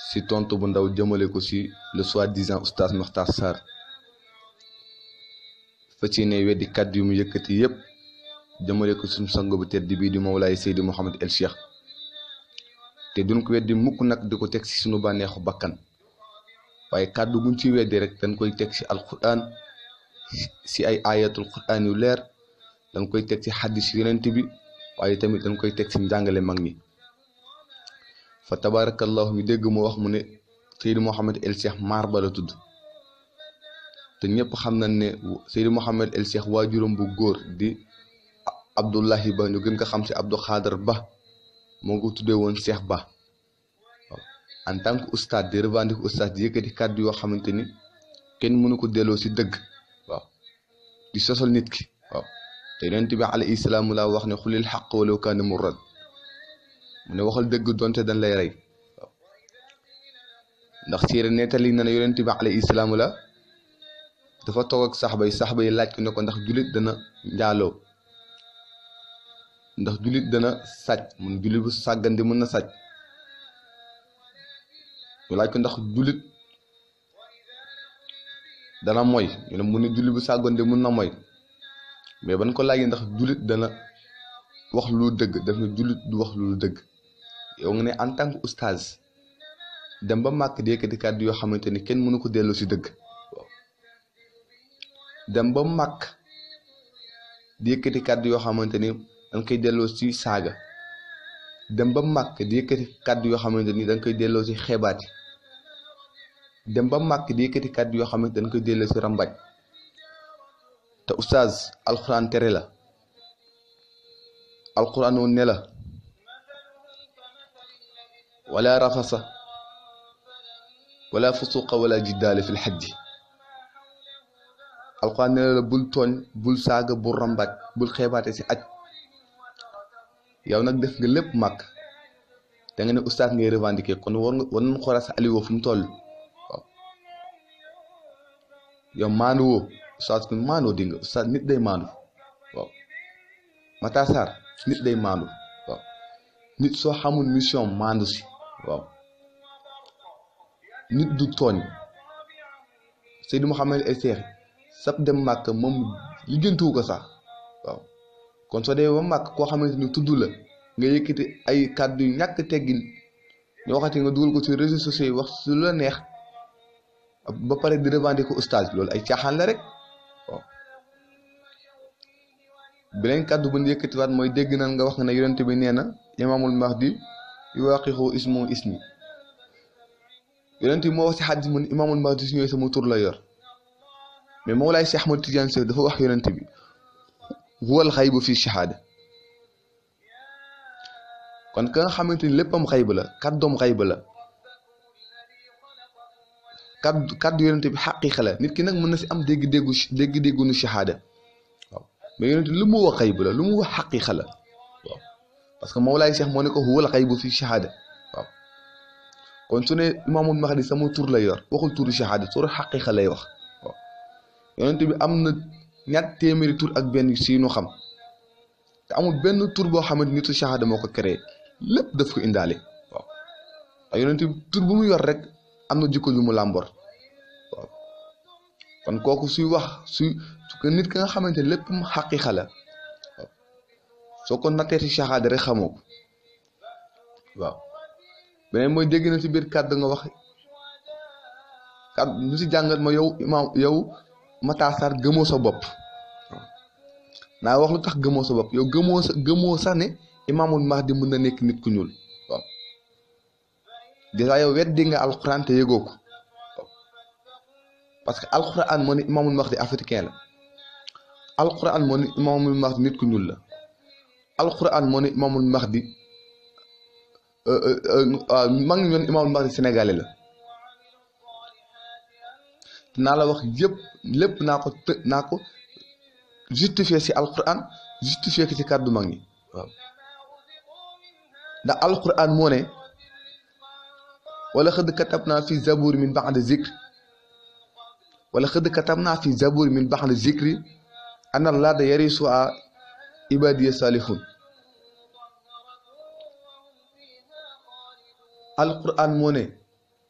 si tontu bu ndaw jëmale ko si le soi-disant oustaz Makhtar Sarr fa ci ne weddi kàddu yu mu yëkkati yépp jëmale ko suñu sang bu tedd bii di Mawlaay Seydi Mouhamed El Cheikh te duñ ko weddi mukk nag di ko teg si suñu bànneexu bakkan waaye kàddu guñ ci weddi rek dañ koy teg si alquran si ay ayatul quran yu leer dañ koy teg si xaddis yonent bi waaye tamit dañ koy teg si njàngale mag ñi fa tabarakallahu ñu dégg mu wax mu ne Seydi Mouhamed El Cheikh maar ba la tudd te ñëpp xam nañ ne Seydi Mouhamed El Cheikh waajuram bu góor di Abdullahi Ba ñu gën ko xam si Abdou Khader Ba moo ko tuddee woon Cheikh Ba waaw en tant que oustaz di revendique oustaz di yëkkati kàddu yoo xamante ni kenn mënu ko delloo si dëgg waaw di sosal nit ki waaw te yonent bi alayhi salaam laa wax ne xulil xaq walaw kaana murran mu ne waxal dëgg donte dañ lay rey waaw ndax siire nettali na ne yonent bi alayhi salaam la dafa toog ak saxba yi saxba yi laaj ko ne ko ndax jullit dana njaaloo ndax jullit dana sàcc mun jullit bu sàggandi mën na sàcc ñu laaj ko ndax jullit dana moy ñu ne mu ne jullit bu sàggandi mën na moy mais ban ko laajee ndax jullit dana wax lu dëgg daf ne jullit du wax lu dëgg yow nga ne en tant que oustaz dem ba màkk di yëkkati kàddu yoo xamante ni kenn mënu ko delloo si dëgg waaw dem ba màkk di yëkkati kàddu yoo xamante ni danga koy delloo si saaga dem ba màkk di yëkkati kàddu yoo xamante ni danga koy delloo si xeebaati dem ba màkk di yëkkati kàddu yoo xamante dañ koy delloo si rambaaj te oustaz alxuraan tere la alxuraan woon ne la wala rafasa wala fusuqa wala jiddaale fil xajji alxuraan ne la bul tooñ bul saaga bul rambaaj bul xeebaate si aj yow nag def nga lépp màkk da nga ne oustaz ngay revendiquer kon war nga war nañ xoolal sa aliwoo fu mu toll waaw yow maandu woo oustaz ku maandoo di nga oustaz nit day maandu waaw Makhtar Sarr nit day maandu waaw nit soo xamul mission maandu si waaw nit du tooñ Seydi Mouhamed El Cheikh sab dem màkk moom lijjantiwu ko sax waaw kon soo dee ba màkk koo xamante ni tudd la nga yëkkati ay kàddu yu ñàkk teggin ñu waxati nga dugal ko ci réseaux sociaux yi wax su la neex ba pare di revendiquer oustaz loolu ay caaxaan la rek waaw beneen kàddu bu ñu yëkkatiwaat mooy dégg nan nga wax nga ne yonent bi nee na imaamul mahdi yuwaaqihu ismu ismi yonent bi moo wax si xadis mu ne imaamul mahdi su ñëwee sama tur la yor mais Mawlaay Cheikh Ahmad Tidiane Sy dafa wax yonent bi huwal xaybu fi shahaada kon ka nga xamante ni léppam xayb la kàddoom xayb la kàddu kàddu yonent bi xaqiiqa la nit ki nag mën na si am dégg-déggu dégg-déggu nu shahaada waaw mais yonent lu mu wax xayb la lu mu wax xaqiiqa la waaw parce que Mawlaay Cheikh moo ne ko huwal xaybu fi shahaada waaw kon su ne imaamul mahdi sama tur la yor waxul turu shahaada turu xaqiiqa lay wax waaw yonent bi am na ñaat téeméeri tur ak benn si ñu xam te amul benn tur boo xamante nitu shahada moo ko créé lépp daf ko indaale waaw te yonent bi tur bu mu yor rek am na jikko ju mu làmbor waaw kon kooku suy wax suy su nit ka nga xamante lépp mu xaqiiqa la waaw soo ko nattee si shahada rek xamoo ko waaw beneen mooy dégg na si biir kàddu nga wax kàddu ñu si jàngat ma yow imaam yow Makhtar Sarr gëmoo sa bopp naa wax lu tax gëmoo sa bopp yow gëmoo sa gëmoo sax ne imaamul mahdi mën na nekk nit ku ñuul waaw dèjà yow weddi nga alxuraan te yëgoo ko waaw parce que alxuraan moo ne imaamul mahdi africain la alxuraan moo ne imaamul mahdi nit ku ñuul la alxuraan moo ne imaamul mahdi mag ngi ñoon imaamul mahdi sénégalais la naa la wax yëpp lépp naa ko të naa ko justifié si alquran justifié ko ci kàddu mag ñi waaw ndax alquran moo ne wala xëdd katab naa fi zabur min ba'di zikr wala xëdd katab naa fi zabur min ba'di zikri ana laada yarisu a ibadiya salihun alquran moo ne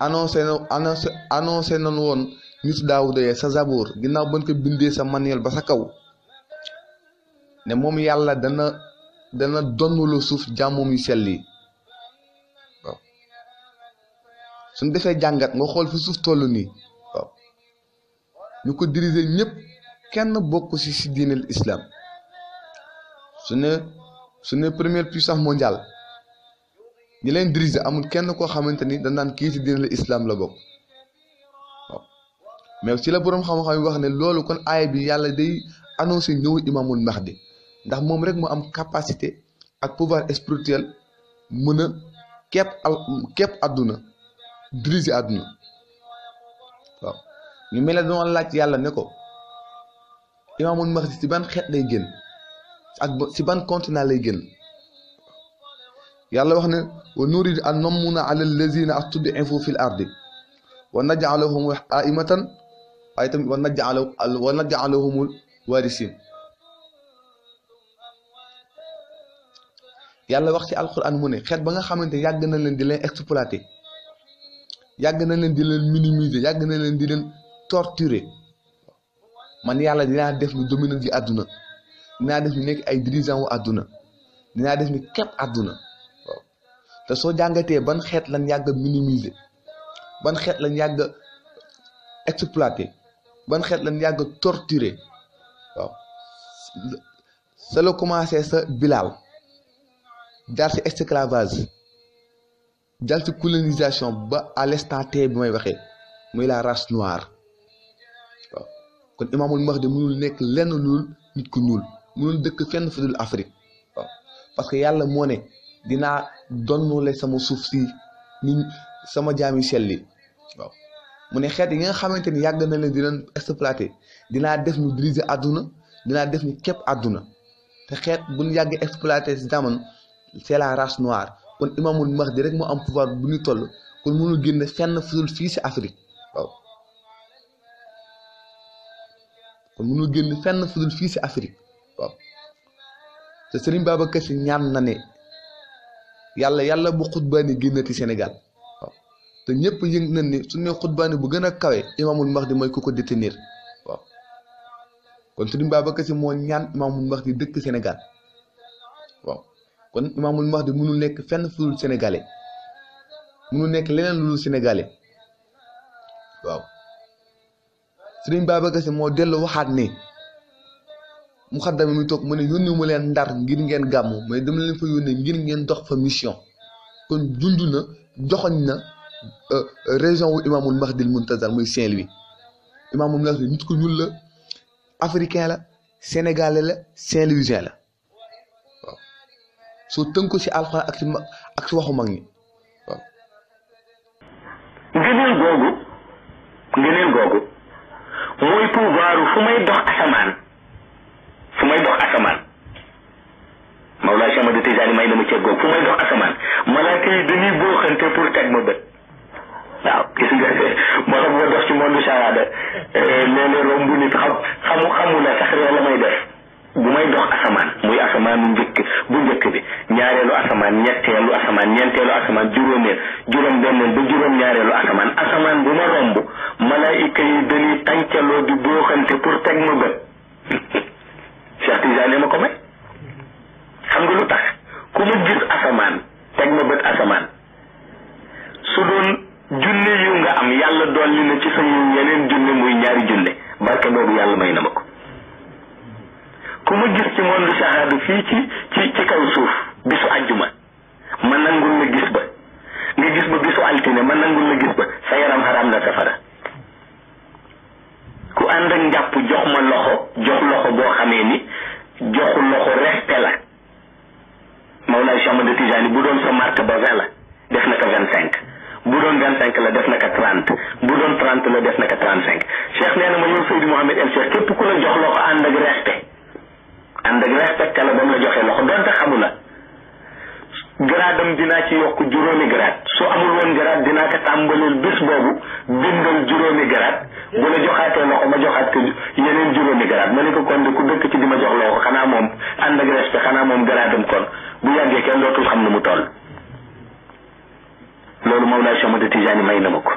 annoncé na annoncé annoncé nañu woon nit daawuda yee sa zabour ginnaaw bañ ko bindee sa manuel ba sa kaw ne moom yàlla dana dana donnulu suuf jàmmum yu sell yi waaw suñ defee jàngat nga xool fi suuf toll nii waaw ñu ko diriger ñëpp kenn bokk ci ci diineel islam su ne su ne première puissance mondiale ñi leen diriger amul kenn koo xamante ni dañ naan kii ci diineel islam la bokk waaw mais ci la boroom xam-xam yi wax ne loolu kon aaya bi yàlla day annoncé ñëw imaamul mahdi ndax moom rek mu am capacité ak pouvoir spirituel mën a képp al képp àdduna diriger àdduna waaw ñu mel ne doon laaj yàlla ne ko imaamul mahdi ci ban xeet lay génn ak ci ban continent lay génn yàlla wax ne wa nuridu an nammuna ala allazina astud'ifu fil ardi wa naj'alahum aimatan waaye tamit wa naj'al wa naj'alahumul warisin yàlla wax ci alquran mu ne xeet ba nga xamante yàgg na leen di leen exploiter yàgg na leen di leen minimiser yàgg na leen di leen torturer man yàlla dinaa def ni dominant yi àdduna dinaa def ni nekk ay dirigeant wu àdduna dinaa def ni képp àdduna waaw te soo jàngatee ban xeet lañ yàgg a minimiser ban xeet lañ yàgg a exploiter ban xeet lañ yàgg a torturer waaw sa la commencé sa bilaal jaar ci esclavage jaar ci colonisation ba à l'instant T bi may waxee muy la race noire waaw kon imaamul Mahdi mënul nekk lenn lul nit ku ñuul mënul dëkk fenn fu dul Afrique waaw parce que yàlla moo ne dinaa donnule sama suuf si ni sama jaami selli waaw mu ne xeet yi nga xamante ni yàgg na leen di leen exploité dinaa def ñu diriger àdduna dinaa def ñu képp àdduna te xeet bu ñu yàggee exploité si jamono c'est la race noire kon imaamul Mahdi rek moo am pouvoir bu ñu toll kon mënul génn fenn fudul fii si Afrique waaw kon mënul génn fenn fudul fii si Afrique waaw te Serigne Babacar Sy ñaan na ne yàlla yàlla bu xutbaani génnati Sénégal waaw te ñëpp yëg nañ ni su ne xutbaani bu gën a kawe imaamul Mahdi mooy ku ko détenir waaw kon Serigne Babacar Sy moo ñaan imaamul Mahdi dëkk Sénégal waaw kon imaamul Mahdi mënul nekk fenn fu dul sénégalais mënul nekk leneen lu dul sénégalais waaw Serigne Babacar Sy moo dellu waxaat ne mu xaddam mi toog mu ne yónni mu leen ndar ngir ngeen gàmmu mais dama leen fa yónnee ngir ngeen dox fa mission kon dund na joxoñ na région wu imaamul Mahdil Muntazar muy Saint-Louis imaamul Mahdi nit ku ñuul la africain la sénégalais la Saint-Louisien la waaw soo tënku ci alxuraan ak ci ma ak ci waxu mag ñi waaw. ngëneel googu ngëneel googu mooy pouvoir fu may dox asamaan fu may dox asamaan Mawlaa Cheikh Ahmad Tijaani may dama ceeg googu fu may dox asamaan malaaka yi dañuy booxante pour teg ma bët waaw gis nga moo tax boo dox ci monde shahada léeg-léeg romb nit xam xamu xamu la sax ree la may def bu may dox asamaan muy asamaanu njëkk bu njëkk bi ñaareelu asamaan ñetteelu asamaan ñeenteelu asamaan juróomeel juróom benneel ba juróom ñaareelu asamaan asamaan bu ma romb malaayika yi dañuy tàncaloo di booxante pour teg ma bët Cheikh Tidiane ma ko may xam nga lu tax ku ma gis asamaan teg ma bët asamaan su doon junne yu nga am yàlla dolli na ci sa yiw yeneen junne muy ñaari junne barke boobu yàlla may na ma ko ku ma gis ci monde shahada fii ci ci ci kaw suuf bisu àjjuma ma nangul la gis ba nga gis ba bisu altine ma nangul la gis ba sa yaram xaraam na safara ku ànd ak njàpp jox ma loxo jox loxo boo xamee ni joxu loxo respect la Mawlaay Cheikh Ahmad Tijaani bu doon sa marque ba vingt la def na ko vingt cinq bu doon vingt cinq la def na ko trente bu doon trente la def na ko trente cinq Cheikh nee na ma yow Seydi Mouhamed El Cheikh képp ku la jox loxo ànd ak respect ànd ak respecté la ba mu la joxee loxo donte xamu la gradam dinaa ci yokk juróomi grade su amul woon grade dinaa ko tàmbaleel bis boobu bindal juróomi grade bu la joxaatee loxo ma joxaat ko yeneen juróomi grade ma ne ko kon de ku dëkk ci di ma jox loxo xanaa moom ànd ak respect xanaa moom gradam kon bu yàggee kenn dootul xam ne mu toll loolu Mawlaay Cheikh Ahmad Tijaani may na ma ko